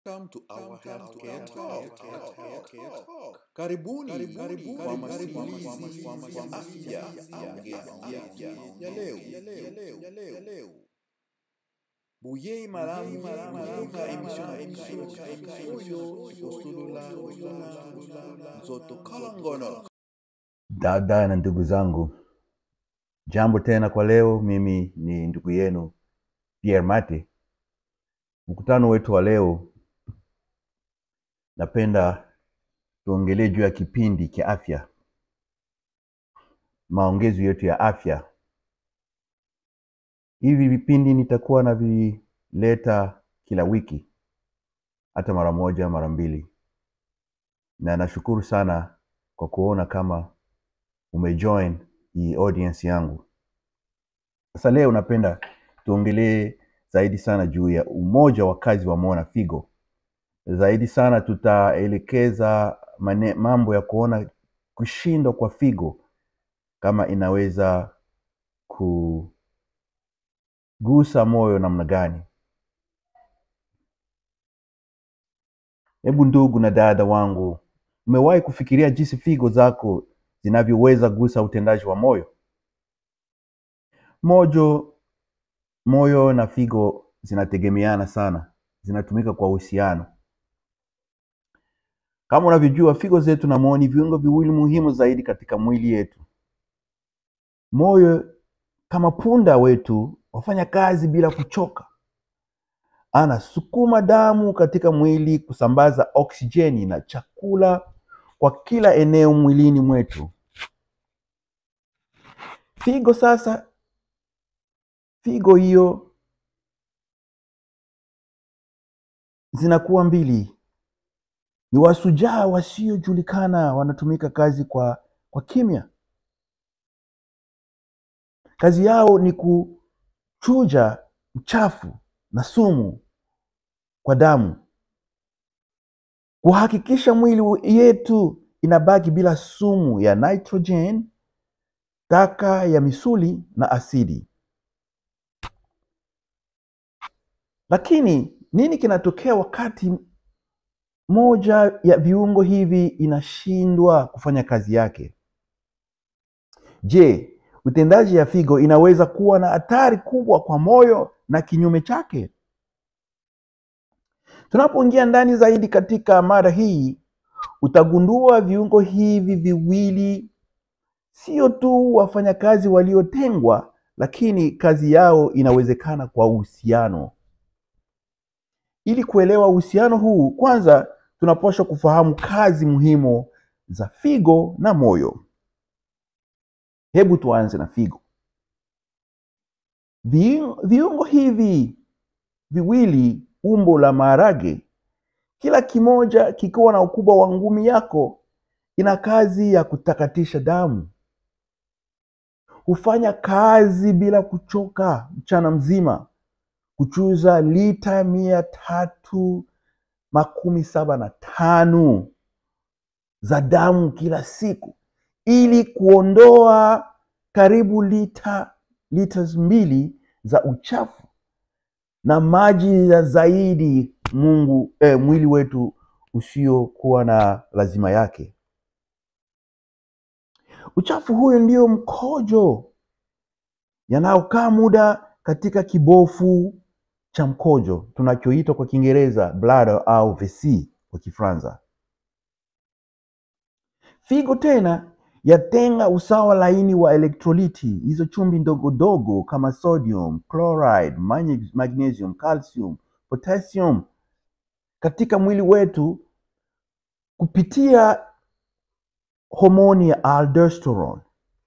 Welcome to our healthcare talk. Karibuni kwa masimulizi ya afya ya leo. ya leo. Buyei malamu kutoka emission oyo osulula nzoto kalangono. Dada na ndugu zangu, jambo tena kwa leo. Mimi ni ndugu yenu Pierre Mate. Mkutano wetu wa leo, napenda tuongelee juu ya kipindi cha afya, maongezo yetu ya afya. Hivi vipindi nitakuwa navileta kila wiki, hata mara moja mara mbili, na nashukuru sana kwa kuona kama umejoin hii audience yangu. Sasa leo napenda tuongelee zaidi sana juu ya umoja wa kazi wa moyo na figo. Zaidi sana tutaelekeza mane, mambo ya kuona kushindwa kwa figo kama inaweza kugusa moyo namna gani. Hebu ndugu na dada wangu, umewahi kufikiria jinsi figo zako zinavyoweza gusa utendaji wa moyo? Mojo, moyo na figo zinategemeana sana, zinatumika kwa uhusiano. Kama unavyojua, figo zetu na moyo ni viungo viwili muhimu zaidi katika mwili yetu. Moyo kama punda wetu wafanya kazi bila kuchoka, anasukuma damu katika mwili kusambaza oksijeni na chakula kwa kila eneo mwilini mwetu. Figo sasa, figo hiyo zinakuwa mbili, ni wasujaa wasiojulikana, wanatumika kazi kwa, kwa kimya. Kazi yao ni kuchuja uchafu na sumu kwa damu, kuhakikisha mwili yetu inabaki bila sumu ya nitrogen, taka ya misuli na asidi. Lakini nini kinatokea wakati moja ya viungo hivi inashindwa kufanya kazi yake? Je, utendaji ya figo inaweza kuwa na hatari kubwa kwa moyo na kinyume chake? Tunapoingia ndani zaidi katika mada hii, utagundua viungo hivi viwili sio tu wafanyakazi waliotengwa, lakini kazi yao inawezekana kwa uhusiano. Ili kuelewa uhusiano huu, kwanza tunapaswa kufahamu kazi muhimu za figo na moyo. Hebu tuanze na figo. Viungo, viungo hivi viwili umbo la maharage, kila kimoja kikiwa na ukubwa wa ngumi yako, ina kazi ya kutakatisha damu. Hufanya kazi bila kuchoka mchana mzima, kuchuza lita mia tatu makumi saba na tano za damu kila siku ili kuondoa karibu lita liters mbili za uchafu na maji ya zaidi Mungu eh, mwili wetu usiokuwa na lazima yake. Uchafu huyo ndio mkojo yanayokaa muda katika kibofu cha mkojo tunachoitwa kwa Kiingereza bladder au vessie kwa Kifaransa. Figo tena yatenga usawa laini wa elektroliti, hizo chumvi ndogo dogo kama sodium, chloride, magnesium, calcium, potassium katika mwili wetu kupitia homoni ya aldosterone.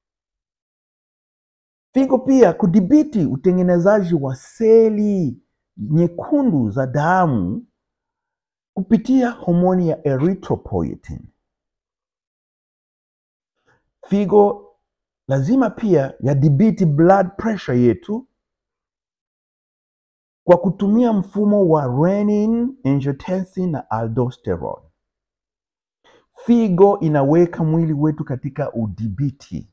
Figo pia kudhibiti utengenezaji wa seli nyekundu za damu kupitia homoni ya erythropoietin. Figo lazima pia yadhibiti blood pressure yetu kwa kutumia mfumo wa renin, angiotensin na aldosterone. Figo inaweka mwili wetu katika udhibiti.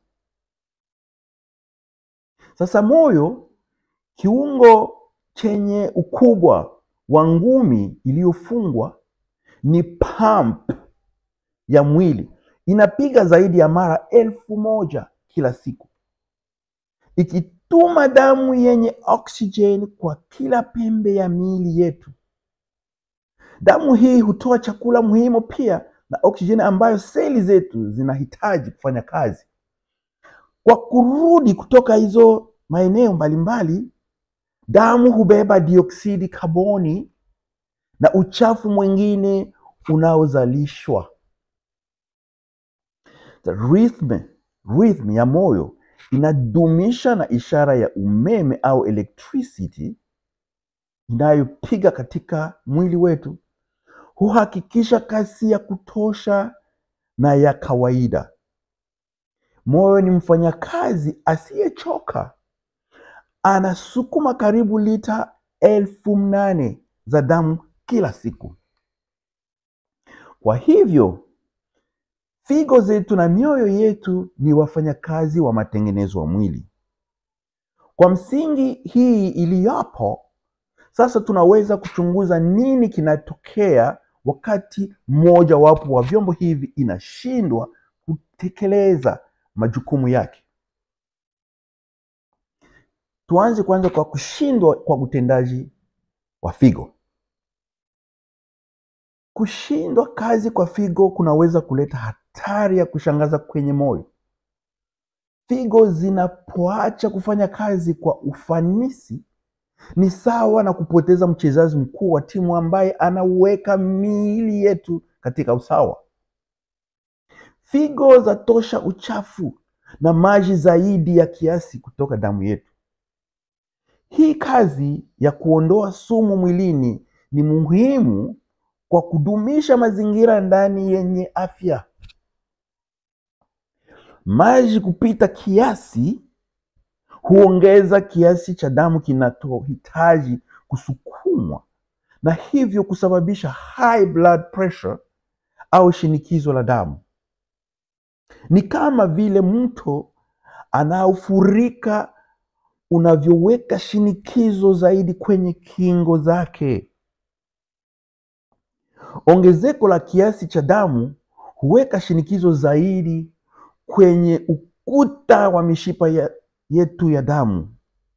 Sasa moyo, kiungo chenye ukubwa wa ngumi iliyofungwa ni pump ya mwili inapiga zaidi ya mara elfu moja kila siku ikituma damu yenye oksijeni kwa kila pembe ya miili yetu damu hii hutoa chakula muhimu pia na oksijeni ambayo seli zetu zinahitaji kufanya kazi kwa kurudi kutoka hizo maeneo mbalimbali damu hubeba dioksidi kaboni na uchafu mwingine unaozalishwa rhythm, rhythm ya moyo inadumisha na ishara ya umeme au electricity inayopiga katika mwili wetu huhakikisha kasi ya kutosha na ya kawaida moyo ni mfanyakazi asiyechoka anasukuma karibu lita elfu mnane za damu kila siku kwa hivyo figo zetu na mioyo yetu ni wafanyakazi wa matengenezo wa mwili kwa msingi hii iliyopo sasa tunaweza kuchunguza nini kinatokea wakati mmoja wapo wa vyombo hivi inashindwa kutekeleza majukumu yake tuanze kwanza kwa kushindwa kwa utendaji wa figo kushindwa kazi kwa figo kunaweza kuleta hatari ya kushangaza kwenye moyo figo zinapoacha kufanya kazi kwa ufanisi ni sawa na kupoteza mchezaji mkuu wa timu ambaye anaweka miili yetu katika usawa figo zatosha uchafu na maji zaidi ya kiasi kutoka damu yetu hii kazi ya kuondoa sumu mwilini ni muhimu kwa kudumisha mazingira ndani yenye afya maji kupita kiasi huongeza kiasi cha damu kinachohitaji kusukumwa na hivyo kusababisha high blood pressure au shinikizo la damu ni kama vile mto anaofurika unavyoweka shinikizo zaidi kwenye kingo zake ongezeko la kiasi cha damu huweka shinikizo zaidi kwenye ukuta wa mishipa ya, yetu ya damu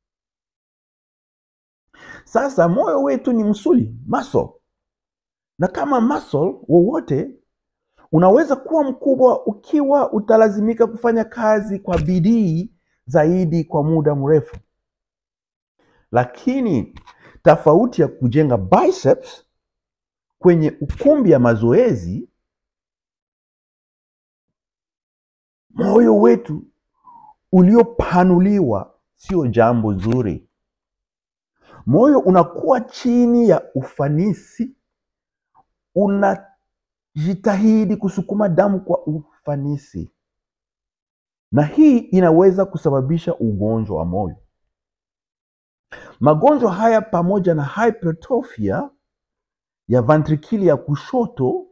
sasa moyo wetu ni msuli muscle na kama muscle wowote unaweza kuwa mkubwa ukiwa utalazimika kufanya kazi kwa bidii zaidi kwa muda mrefu lakini tofauti ya kujenga biceps kwenye ukumbi ya mazoezi moyo wetu uliopanuliwa sio jambo zuri moyo unakuwa chini ya ufanisi unajitahidi kusukuma damu kwa ufanisi na hii inaweza kusababisha ugonjwa wa moyo magonjwa haya pamoja na hypertrophy ya ventrikili ya kushoto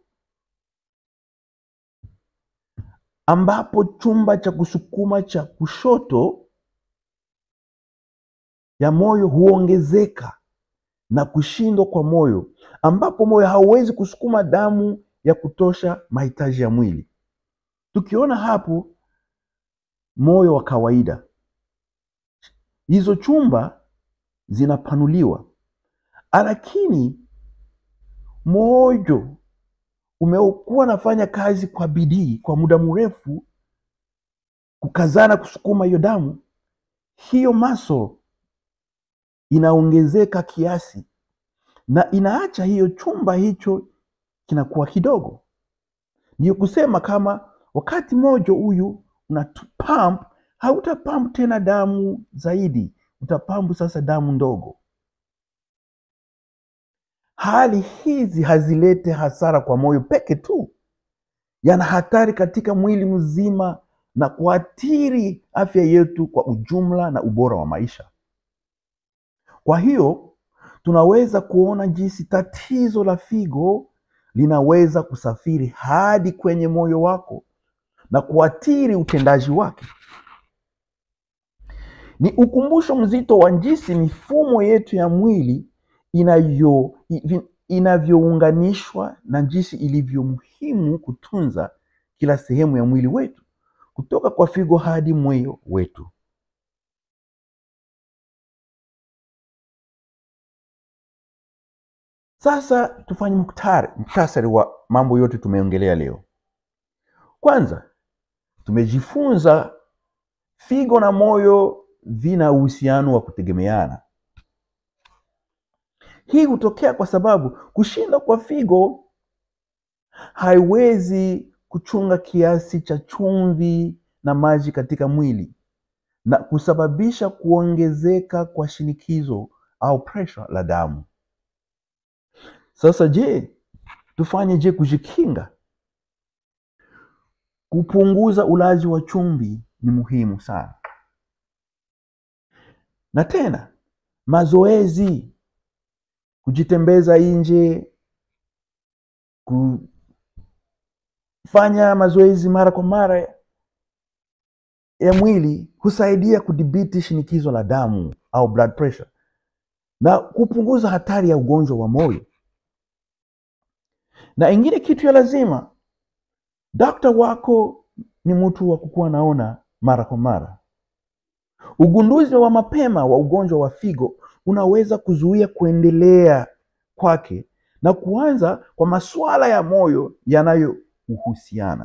ambapo chumba cha kusukuma cha kushoto ya moyo huongezeka na kushindwa kwa moyo ambapo moyo hauwezi kusukuma damu ya kutosha mahitaji ya mwili tukiona hapo moyo wa kawaida hizo chumba zinapanuliwa lakini moyo umekuwa nafanya kazi kwa bidii kwa muda mrefu kukazana kusukuma hiyo damu hiyo maso inaongezeka kiasi na inaacha hiyo chumba hicho kinakuwa kidogo ndiyo kusema kama wakati moja huyu una pump hautapampu tena damu zaidi utapampu sasa damu ndogo hali hizi hazilete hasara kwa moyo peke tu yana hatari katika mwili mzima na kuathiri afya yetu kwa ujumla na ubora wa maisha kwa hiyo tunaweza kuona jinsi tatizo la figo linaweza kusafiri hadi kwenye moyo wako na kuathiri utendaji wake ni ukumbusho mzito wa jinsi mifumo yetu ya mwili inayo i- inavyounganishwa na jinsi ilivyo muhimu kutunza kila sehemu ya mwili wetu kutoka kwa figo hadi moyo wetu. Sasa tufanye muktari muktasari wa mambo yote tumeongelea leo. Kwanza, tumejifunza figo na moyo vina uhusiano wa kutegemeana. Hii hutokea kwa sababu kushinda kwa figo haiwezi kuchunga kiasi cha chumvi na maji katika mwili na kusababisha kuongezeka kwa shinikizo au pressure la damu. Sasa je, tufanye je kujikinga? Kupunguza ulaji wa chumvi ni muhimu sana, na tena mazoezi, kujitembeza nje, kufanya mazoezi mara kwa mara ya mwili husaidia kudhibiti shinikizo la damu au blood pressure na kupunguza hatari ya ugonjwa wa moyo. Na ingine kitu ya lazima, dokta wako ni mtu wa kukuwa naona mara kwa mara. Ugunduzi wa mapema wa ugonjwa wa figo unaweza kuzuia kuendelea kwake na kuanza kwa masuala ya moyo yanayohusiana.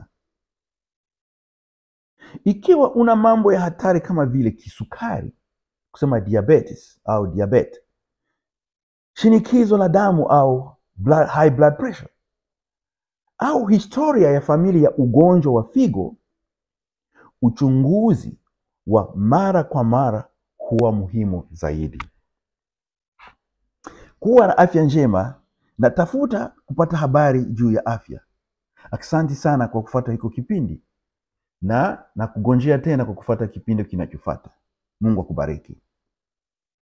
Ikiwa una mambo ya hatari kama vile kisukari, kusema diabetes au diabetes, shinikizo la damu au blood, high blood pressure au historia ya familia ya ugonjwa wa figo, uchunguzi wa mara kwa mara huwa muhimu zaidi. Kuwa na afya njema na tafuta kupata habari juu ya afya. Asante sana kwa kufuata hiko kipindi na na kugonjea tena kwa kufuata kipindi kinachofuata. Mungu akubariki.